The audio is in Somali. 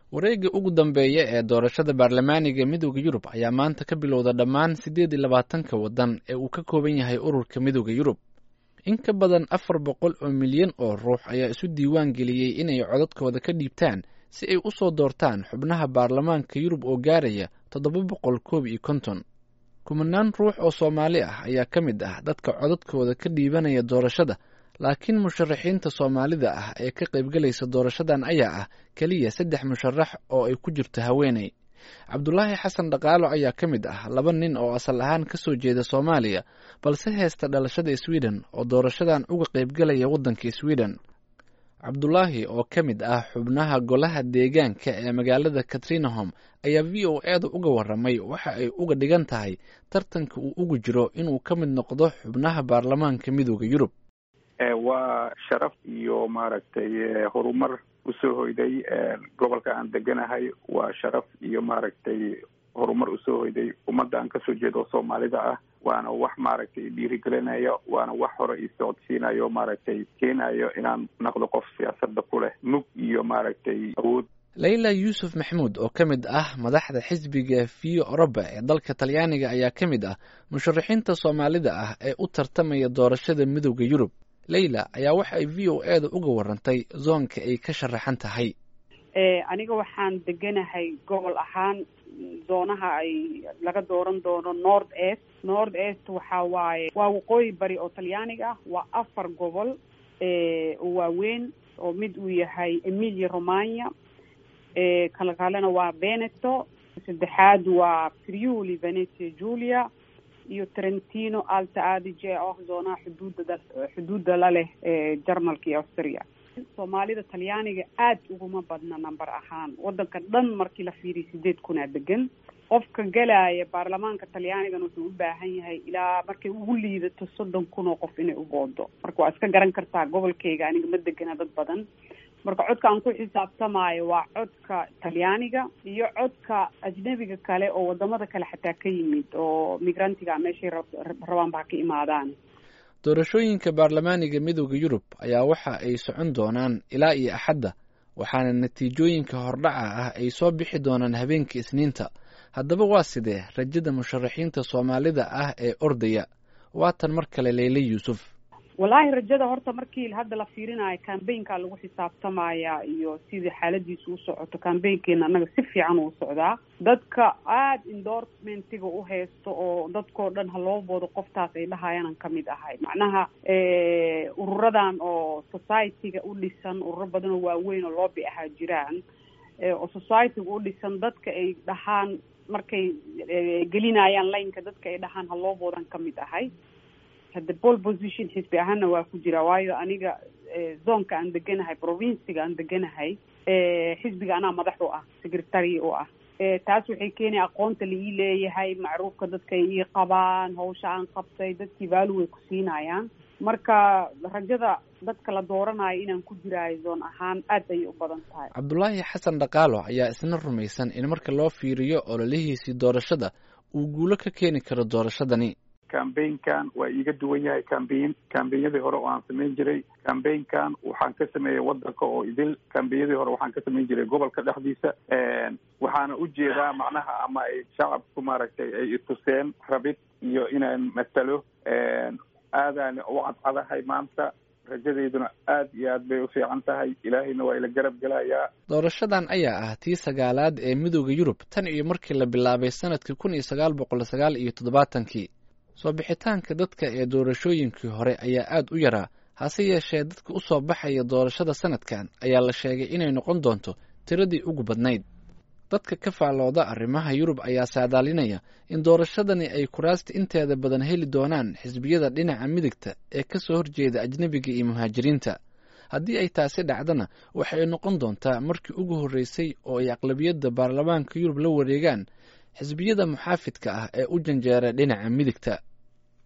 wareegga ugu dambeeya ee doorashada baarlamaaniga midooda yurub ayaa maanta ka bilowda dhammaan siddeed iyo labaatanka waddan ee uu ka kooban yahay ururka midooda yurub in ka badan afar boqol oo milyan oo ruux ayaa isu diiwaan geliyey inay codadkooda ka dhiibtaan si ay u soo doortaan xubnaha baarlamaanka yurub oo gaaraya toddoba boqol koob iyo konton kumanaan ruux oo soomaali ah ayaa ka mid ah dadka codadkooda ka dhiibanaya doorashada laakiin musharaxiinta soomaalida ah ee ka qaybgelaysa doorashadan ayaa ah keliya saddex musharax oo ay ku jirto haweeney cabdulaahi xasan dhaqaalo ayaa ka mid ah laba nin oo asal ahaan ka soo jeeda soomaaliya balse heesta dhalashada sweden oo doorashadan uga qaybgelaya waddanka sweden cabdulaahi oo ka mid ah xubnaha golaha deegaanka ee magaalada katrinahom ayaa v o eeda uga waramay waxa ay uga dhigan tahay tartanka uu ugu jiro inuu ka mid noqdo xubnaha baarlamaanka midooda yurub waa sharaf iyo maaragtay horumar usoo hoyday gobolka aan deganahay waa sharaf iyo maaragtay horumar usoo hoyday ummadda aan kasoo jeedo soomaalida ah waana wax maaragtay dhiirigelinayo waana wax hore isocodsiinayo maaragtay keenayo inaan noqdo qof siyaasadda ku leh mug iyo maaragtay awood layla yuusuf maxamuud oo ka mid ah madaxda xisbiga vio oroba ee dalka talyaaniga ayaa ka mid ah musharaxiinta soomaalida ah ee u tartamaya doorashada midooda yurub leyla ayaa waxa ay v o eeda uga warantay zoonka ay ka sharaxan tahay aniga waxaan deganahay gobol ahaan zoonaha ay laga dooran doono north est north est waxa waaye waa waqooyi bari oo talyaaniga ah waa afar gobol oo waaweyn oo mid uu yahay emilia romagna kala kalena waa veneto saddexaad waa friuli venetia julia iyo trentino alta adige oo zoonaha xuduudda xuduudda la leh jarmalka iyo austria soomaalida talyaaniga aad uguma badna number ahaan waddanka dhan markii la fiiriyo sideed kunaa degan qofka gelaya baarlamaanka talyaanigana wuxuu u baahan yahay ilaa markay ugu liidato soddon kun oo qof inay u boodo marka waa iska garan kartaa gobolkayga aniga ma degana dad badan marka codka aan ku xisaabtamaayo waa codka talyaaniga iyo codka ajnebiga kale oo wadamada kale xataa ka yimid oo migrantiga meeshay rabaanba ha ka imaadaan doorashooyinka baarlamaaniga midooda yurub ayaa waxa ay socon doonaan ilaa iyo axadda waxaana natiijooyinka hordhaca ah ay soo bixi doonaan habeenka isniinta haddaba waa sidee rajada musharaxiinta soomaalida ah ee ordaya waatan mar kale leyle yuusuf wallaahi rajada horta markii hadda la fiirinayo cambaynka lagu xisaabtamaya iyo sidii xaaladiisu u socoto cambaynkeena annaga si fiican uu socdaa dadka aada endorsementiga u haysto oo dadkao dhan ha loo boodo qoftaas ay dhahayaanan kamid ahay macnaha ururadan oo society-ga u dhisan ururo badan oo waaweyn oo loobi ahaa jiraan oo society-ga u dhisan dadka ay dhahaan markay gelinayaan laynka dadka ay dhahaan ha loo boodan kamid ahay hadda pole position xisbi ahaana waa ku jira waayo aniga zoonka aan deganahay provinciga aan deganahay xisbiga anaa madax u ah secretary u ah taas waxay keenaya aqoonta la ii leeyahay macruufka dadka ay ii qabaan hawsha aan qabtay dadkii vaalu way ku siinayaan marka rajada dadka la dooranayo inaan ku jiraayo zoon ahaan aad ayay u badan tahay cabdulaahi xasan dhaqaalo ayaa isna rumaysan in marka loo fiiriyo ololihiisii doorashada uu guulo ka keeni karo doorashadani cambaynkan waa iiga duwan yahay cambayn cambaynyadii hore oo aan samayn jiray cambaynkan waxaan ka sameeyey wadanka oo idil cambaynyadii hore waxaan ka samayn jiray gobolka dhexdiisa waxaana ujeedaa macnaha ama ay shacabku maaragtay ay ituseen rabid iyo inaan matalo aadaan u cadcadahay maanta rajadeyduna aad iyo aad bay u fiican tahay ilaahayna waa ila garab gelayaa doorashadan ayaa ah tii sagaalaad ee midooda yurub tan iyo markii la bilaabay sanadkii kun iyo sagaal boqol sagaal iyo toddobaatankii soo bixitaanka dadka ee doorashooyinkii hore ayaa aad u yaraa hase yeeshee dadka u soo baxaya doorashada sanadkan ayaa la sheegay inay noqon doonto tiradii ugu badnayd dadka ka faallooda arrimaha yurub ayaa saadaalinaya in doorashadani ay kuraasta inteeda badan heli doonaan xisbiyada dhinaca midigta ee ka soo horjeeda ajnebiga iyo muhaajiriinta haddii ay taasi dhacdana waxay noqon doontaa markii ugu horreysay oo ay aqlabiyadda baarlamaanka yurub la wareegaan xisbiyada muxaafidka ah ee u janjeera dhinaca midigta